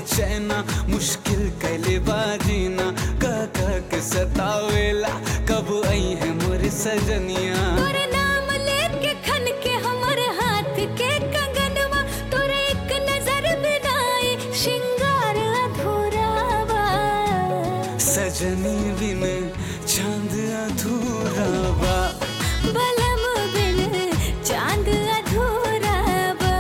बेचैना मुश्किल कैले बाजीना कह कह के सतावेला कब आई है मोर सजनिया तोर नाम लेके खन के हमर हाथ के कंगनवा तोरे एक नजर बिनाई श्रृंगार अधूरा बा सजनी बिन चांद अधूरा बा बलम बिन चांद अधूरा बा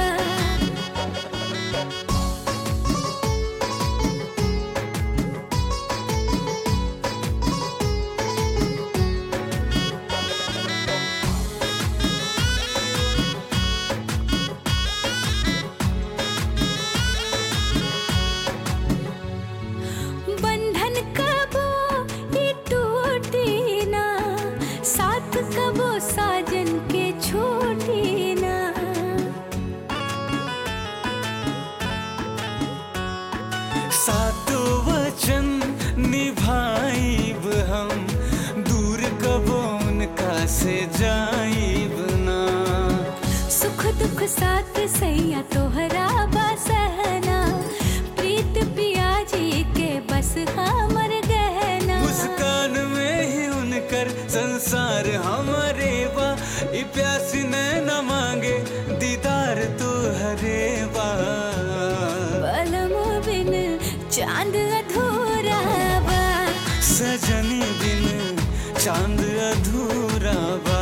बंधन कबो ये टूटी ना साथ कबो साजन के छोटी ना सातो वचन निभाइब हम दूर कबो उनका से जाइब ना सुख दुख साथ सैया तोहरा बसहना प्रीत पिया जी के बस हमर गहना मुस्कान में ही उनकर संसार हमारे बा ई प्यासी ने न मांगे दीदार तो हरे बा बलम बिन चांद अधूरा बा सजनी बिन चांद अधूरा बा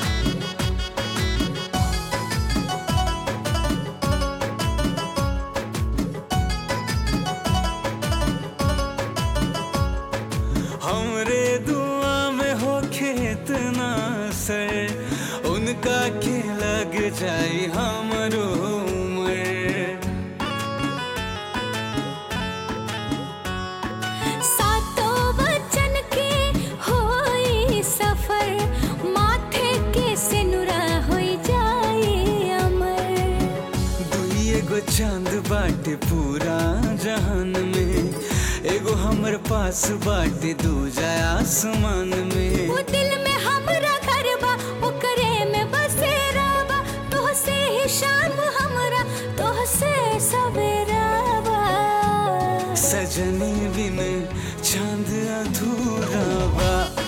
हमरे दुआ में हो खेतना सर उनका के लग जाई हमरो उम्र सातों वचन के होई सफर माथे के सिनुरा होई जाई अमर दुई एगो चांद बाटे पूरा जहान में एगो हमर पास बाटे दूजा आसमान में वो दिल में हमरा घर बा ओकरे में बसेरा बा तोहसे ही शाम हमरा तोहसे सवेरा बा सजनी बिन चांद अधूरा बा